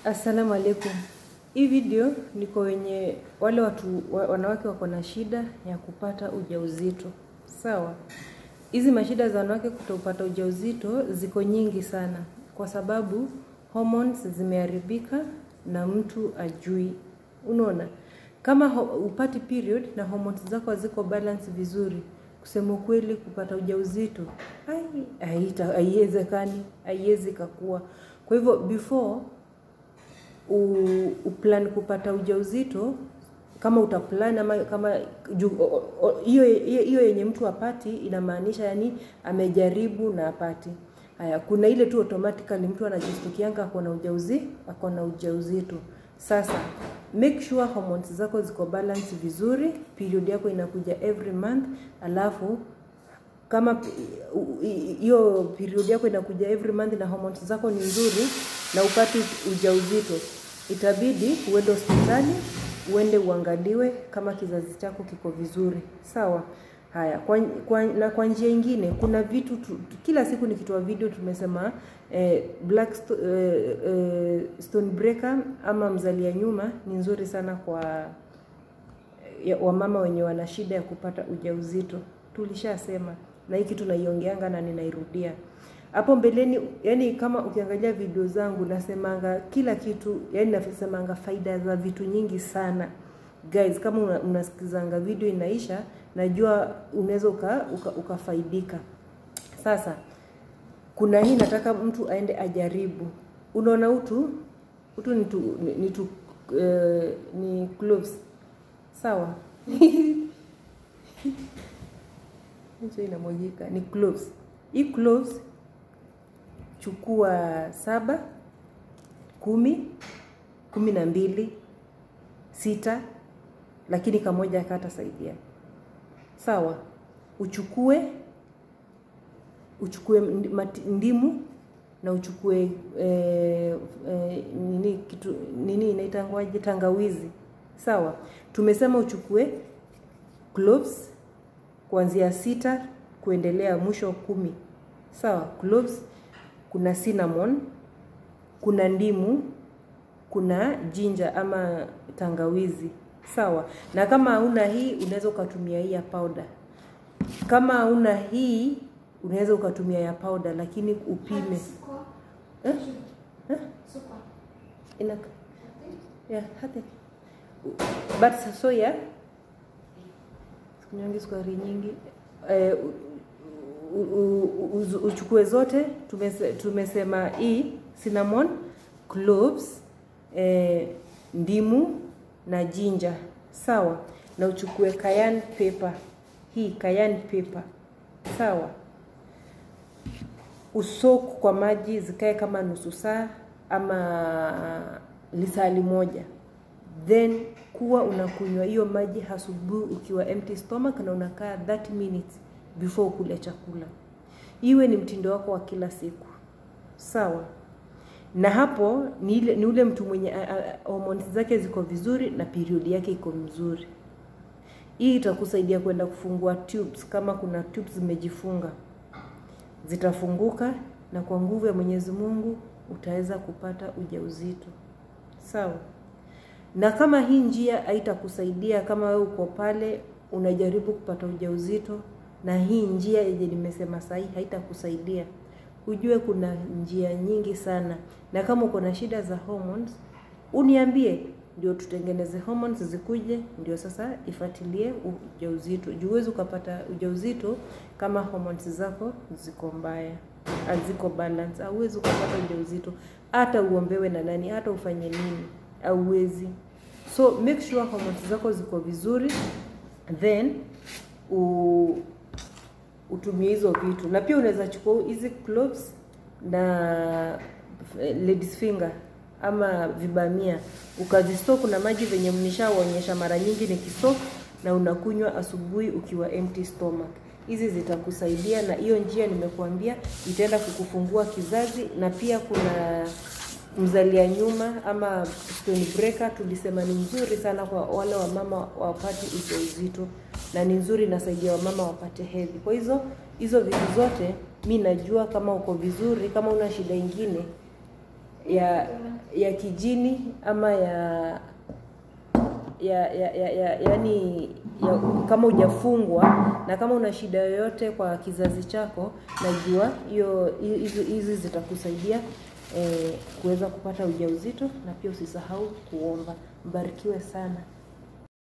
Assalamu alaikum. Hii video niko wenye wale watu wa- wanawake wako na shida ya kupata ujauzito. Sawa. Hizi mashida za wanawake kutopata ujauzito ziko nyingi sana kwa sababu hormones zimeharibika na mtu ajui. Unaona? Kama ho- upati period na hormones zako haziko balance vizuri, kusema kweli kupata ujauzito ai haita- haiwezekani, haiwezi kakua. Kwa hivyo before u- uplan kupata ujauzito kama utaplan ama kama ju- o- o- hiyo hiyo hiyo yenye mtu apati inamaanisha yani amejaribu na apati haya kuna ile tu automatically mtu anajistukianga ako na ujauzi ako na ujauzito sasa make sure hormones zako ziko balance vizuri period yako inakuja every month alafu kama pi- u- i- hiyo period yako inakuja every month na hormones zako ni nzuri na upati ujauzito, itabidi uende hospitali uende uangaliwe kama kizazi chako kiko vizuri, sawa. Haya, kwa, kwa, na kwa njia ingine kuna vitu tu, tu- kila siku nikitoa video tumesema eh, black sto, eh, eh, stone breaker ama mzalia nyuma ni nzuri sana kwa ya- wamama wenye wana shida ya kupata ujauzito tulishasema na hii kitu naiongeanga na ninairudia hapo mbeleni yani kama ukiangalia video zangu nasemanga kila kitu yani nasemanga faida za vitu nyingi sana guys kama una- unasikizanga video inaisha najua unaweza uka, uka, ukafaidika sasa kuna hii nataka mtu aende ajaribu unaona utu utu ni tu, ni, ni, tu, eh, ni gloves sawa hicho inamwagika ni cloves hii cloves chukua saba kumi kumi na mbili sita lakini kamoja akatasaidia sawa uchukue uchukue ndi- mati- ndimu na uchukue eh, eh, nini kitu nini inaitangwaje tangawizi sawa tumesema uchukue cloves kuanzia sita kuendelea mwisho kumi sawa cloves kuna cinnamon kuna ndimu kuna jinja ama tangawizi sawa na kama hauna hii unaweza ukatumia hii ya powder kama hauna hii unaweza ukatumia ya powder lakini upime eh? Eh? Ina, yeah, hata but soya sikunywangi sukari nyingi eh, u- u- u- u- uchukue zote tumese, tumesema hii cinnamon cloves eh, ndimu na jinja sawa na uchukue cayenne pepper hii cayenne pepper sawa usoku kwa maji zikae kama nusu saa ama lisali moja then kuwa unakunywa hiyo maji asubuhi ukiwa empty stomach na unakaa 30 minutes before ukule chakula iwe ni mtindo wako wa kila siku sawa na hapo ni, ile, ni ule mtu mwenye a- a- hormones zake ziko vizuri na period yake iko mzuri hii itakusaidia kwenda kufungua tubes kama kuna tubes zimejifunga zitafunguka na kwa nguvu ya Mwenyezi Mungu utaweza kupata ujauzito. Sawa? Na kama hii njia haitakusaidia kama wewe uko pale unajaribu kupata ujauzito na hii njia yenye nimesema sahi haitakusaidia, ujue kuna njia nyingi sana, na kama uko na shida za hormones uniambie, ndio tutengeneze hormones zikuje, ndio sasa ifuatilie ujauzito. Juu huwezi ukapata ujauzito kama hormones zako ziko mbaya, haziko balance. Hauwezi ukapata ujauzito hata uombewe na nani, hata ufanye nini, hauwezi. So make sure hormones zako ziko vizuri, then u, utumie hizo vitu, na pia unaweza chukua hizi cloves na eh, ladies finger ama vibamia ukazistok kuna maji venye mnishaonyesha mara nyingi ni kistok na unakunywa asubuhi ukiwa empty stomach hizi zitakusaidia na hiyo njia nimekuambia itaenda kukufungua kizazi na pia kuna mzalia nyuma ama stone breaker tulisema ni nzuri sana kwa wale wamama wapate ujauzito na ni nzuri inasaidia wamama wapate hedhi kwa hizo hizo vitu zote mi najua kama uko vizuri kama una shida ingine ya ya kijini ama ya ya ya, ya, ya yani ya, kama hujafungwa na kama una shida yoyote kwa kizazi chako, najua hiyo hizi hizi zitakusaidia eh, kuweza kupata ujauzito na pia usisahau kuomba. Mbarikiwe sana.